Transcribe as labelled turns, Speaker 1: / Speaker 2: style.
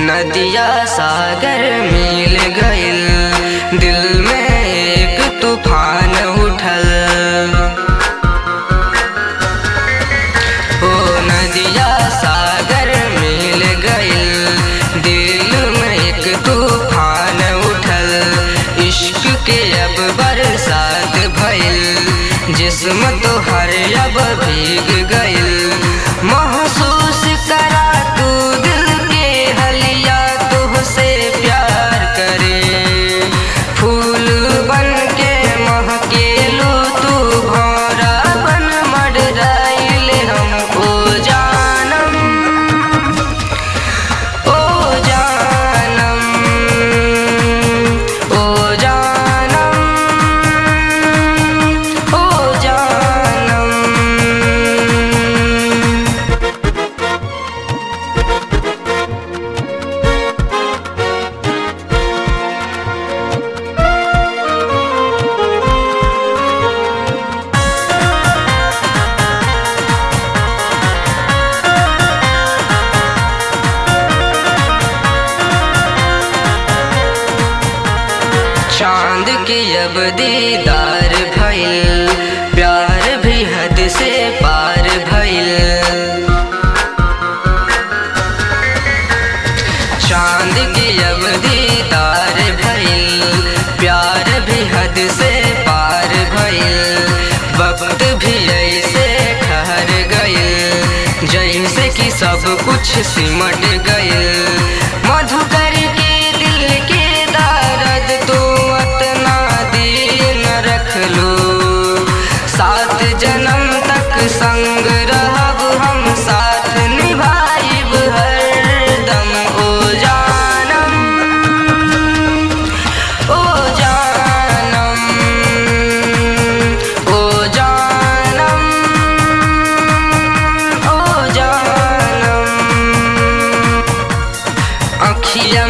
Speaker 1: नदिया सागर मिल गइल दिल में एक तूफान उठल ओ नदिया सागर मिल गइल दिल में एक तूफान उठल इश्क के अब बरसात भइल जिस्म तो हर अब भीग गइल महसूस करा तू दिल के हलिया तुहसे प्यार करे फूल बन के महकेलू तू भौरा बन मडराइल हम ओ जानम ओ जानम ओ जानम ओ जानम चांद के अब दीदार भइल प्यार भी हद से पार भइल चांद के अब दीदार भइल प्यार भी हद से पार भइल वक्त भी ऐसे ठहर गइल जैसे कि सब कुछ सिमट गइल मधुकर के दिल के दर्द तू अतना दिन रख लो सात जन्म तक संग रहब हम साथ निभाइब हरदम ओ जानम ओ जानम ओ जानम ओ जानम अखिया